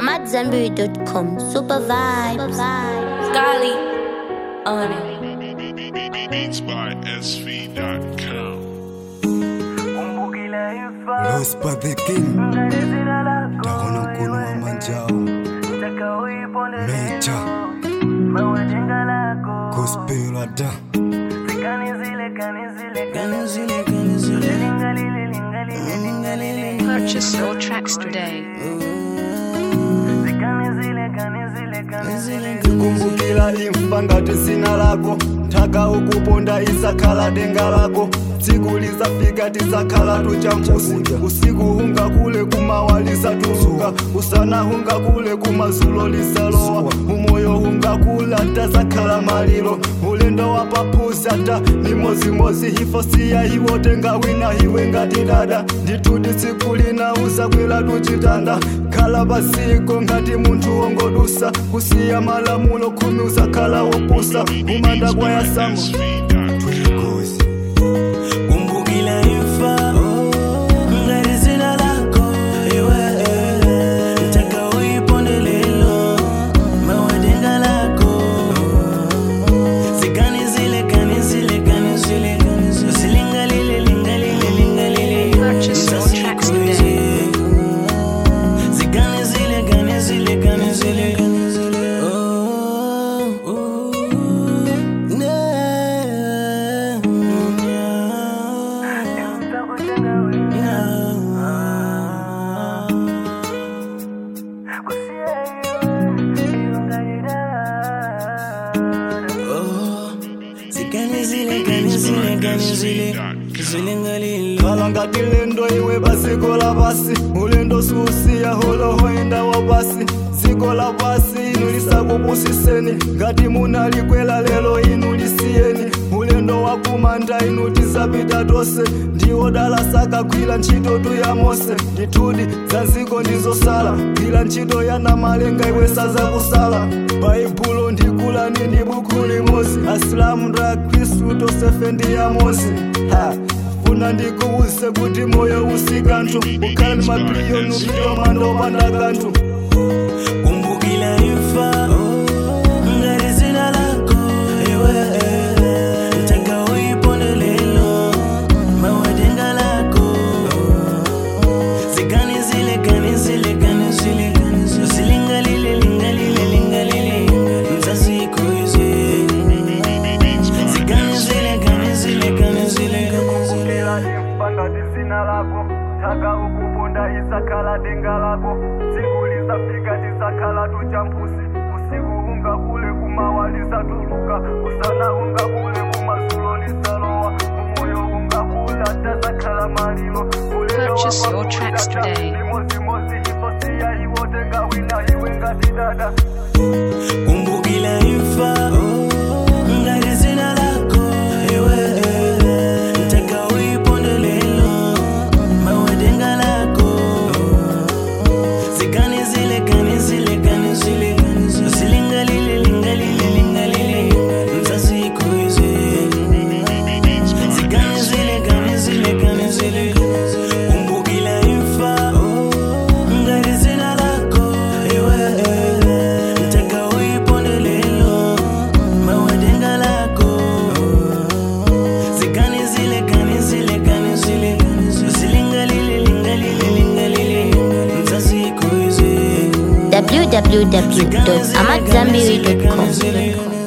I'm at Zenberry.com. Super vibes. Golly on it. Beats by SV.com. Lost by the king Takona mkono wa manjao Mecha Gospel ada Purchase your tracks today. kumbukila imfa ngati zina lako nthaka ukuponda isakhala denga lako tsiku lizafika tisakhala tuchampusi usiku hungakule kumawa lisatuluka usana hungakule kumazulo lisalowa umoyo hungakula tasakhala malilo ulendo wa papusi ata ni mozimozi hifo siya iwo tenga wina iwe ngati dada ndituti tsiku lina uzakwela tuchitanda khala pasiko ngati munthu wongodusa kusiya malamulo khumi usakhala wopusa kumanda kwayasama kumbukila imfa ngati zina lako iwe mtaka uiponde lelo mawadenga lako zikani zile kani zile kani zile zilingalile lingalile lingalile Purchase your tracks today. zikani zile kani zile kani zile Oh, ooh, yeah, khala ngati lendo iwe pasiko la pasi ulendo susiya holohoenda wa pasi dziko la pasi inu lisakupusiseni ngati munalikwela lelo inu lisiyeni ulendo wakumanda inu tisapita tonse ndiwo dala sakagwira ntchito tu ya mose ndithudi za nziko ndizosala gwira ntchito ya namalenga iwe sazakusala baibulo ndikulani ndi buku limozi asilamu nda khristu tosefe ndi yamozi ha funa ndikuwuse kuti moyo usikanthu ukhala ni mapiliyoni upitomanda opanda kanthu kumbukila imfa ngati zina lako iwe mtaka uiponde lelo mawadenga lako zikani zile kani zile kani zile zilingalile lingalile lingalile mzaziko izi zikani zile kani zile kani zile kumbukila imfa ngati zina lako nthaka ukuponda isakhala denga lako tsiku lizafika tisakhala tuchampusi usiku ungakule kumawa lisatuluka usana ungakule kumazulo lisalowa umoyo ungakula tasakhala malilo ulendo Purchase your wapapusi tracks ata today. limozimozi ifosiya iwo tenga wina iwe ngati dada kumbukila imfa ngati zina lako iwe mtaka uiponde lelo mawadenga lako zikani zile kani zile kani zile zilingalile lingalile lingalile mzaziko izi zikani zile kani zile kani zile kumbukila imfa ngati zina lako iwe mtaka uiponde lelo mawadenga lako zikani zile kani zile kani zile zilingalile lingalile lingalile mzaziko izi www.amatzambiri.com. zile